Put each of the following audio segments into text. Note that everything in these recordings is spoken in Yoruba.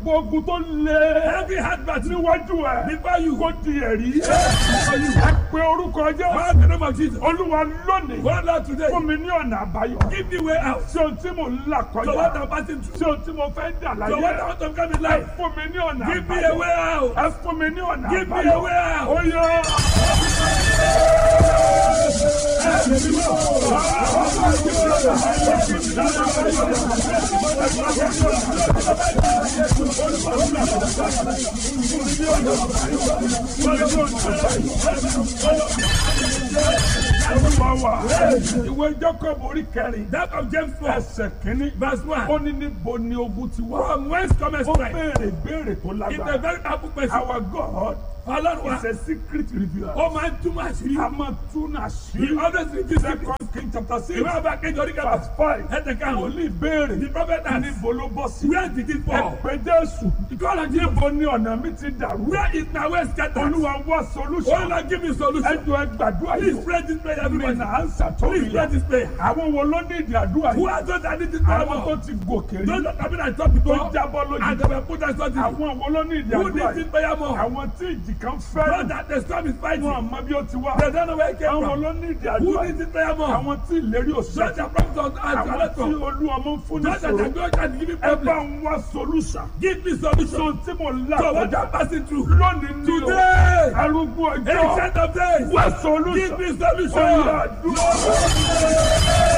gbogbo ogun tó lé. Every hard battle níwájú ẹ. before you. kó di ẹ̀rí. ẹ pe orúkọ jẹ́. Call the name of Jesus. olúwa lónìí. Go Lord today. fún mi ní ọ̀nà àbáyọ. Give me way out. ṣé ohun tí mò ń là So what kọjá. I'm passing through. ṣé ohun tí mo fẹ́ dà So what I láyé. want to come in ẹ life. fún mi ní ọ̀nà Give me a àbáyọ. way out. ẹ fún mi ní ọ̀nà Give me àbáyọ. a way out. ó yọ. olúwa wa. ìwé Jacob orí kẹrin. That of James 4. ẹsẹ̀ kínní. Verse 1. ó ní níbo ni ogun ti wá. From whence cometh ó strength? béèrè béèrè tó It's a lágbára. very powerful question. our God Ọlọ́run wa. is a secret revealer. Ó máa ń túmọ̀ àṣírí. a máa tún He àṣírí. always reveals second secrets. king chapter six Ìwé ọba kejì orí kẹfà. verse five. Ẹ̀tẹ̀ karùn-ún. wòlíì béèrè. The prophet asked, níbo ló bọ́ sí. Where did it fall? ẹ̀pẹ́ jésù. God of Jesus. níbo ni ọ̀nà mi ti dàrú. Where is my way scattered? olúwa wá Oh solution. Lord, give me solution. ẹjọ́ ẹ gbàdúrà Please yìí. pray this prayer, mi everybody. nà á ń sàtọ́ Please pray this prayer. àwọn wo ló ní ìdí àdúrà Who yìí. are those that need this prayer àwọn tó more? ti gòkè rí. Those that have been at top tó before jábọ́ and lójú. they were put as something. àwọn wo ló ní ìdí Who àdúrà needs this yìí. prayer more? àwọn tí ìjì kan Not fẹ́ràn. that the storm is fighting. wọn àmọ́ bí ó ti wá. They don't know where it came àwọn from. ló ní ìdí Who àdúrà needs yìí. this prayer more? àwọn tí ìlérí òṣèlú. Such a prophet of àwọn tí Alton. olú ọmọ ń fún ní Not that sòrò. I go and give me ẹ bá problem. ń wá solution. Give me solution. so tí mo là So what kọjá I'm passing through. lónìí ní o Today. arúgbó ọjọ́ Ancient of days. wá Give solution. me Ó solution. yá, dúró.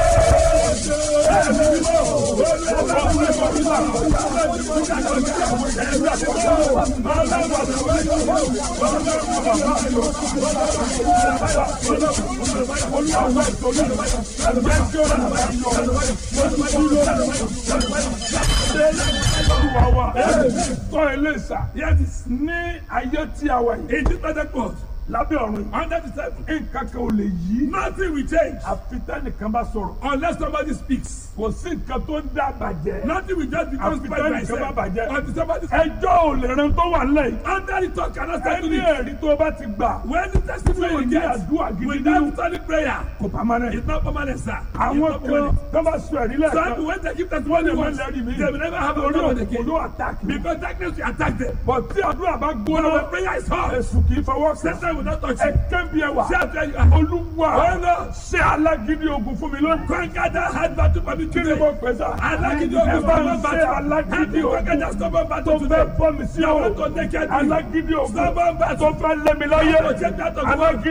Olúwa wa tọ́ ilé ìsà Yes, ní ayé tí a wà yìí in this present world, lábẹ́ ọ̀run under the table, nǹkan kan ò lè yí nothing will change àfi tẹ́nìkan bá sọ̀rọ̀ unless somebody speaks. kò sí nǹkan tó ń dá bàjẹ́ Nothing will just become Àfi spoiled by tẹ́nìkan itself. bá bàjẹ́. Until somebody ẹjọ́ ò lè ran tó wà lẹ́yìn under the talk cannot settle ẹni it. ẹ̀rí tó bá ti gbà When the testimony Tí ò you ní get àdúrà gidi nínú. without solid prayer, kò pamọ́ it's not permanent, sir. It's àwọn not kan permanent. tó bá sọ ẹ̀rí Some lẹ́ẹ̀kan people, when they give testimony wọ́n once, lẹ́rìí mi they will never have a orí problem òkú again. ló àtàkì Because darkness will attack them. bọ̀ tí àdúrà bá But gbóná when prayer is hot, èsù kì í fọwọ́ sí Satan will not touch ẹ you. kẹ́bi ẹwà See after you are. olúwa ṣé alágídí ogun fún mi lónìí Conquer that hard battle for me kí ni today. mo pè sá Alágídí ẹ ogun bá stubborn ń ṣe battle. alágídí Help me conquer ogun that stubborn tó battle fẹ́ today. bọ́ mi sí I ọ̀rọ̀ want to take care of you. alágídí ogun Stubborn tó battle. fẹ́ lé mi láyé I want to take that of the world. alágídí.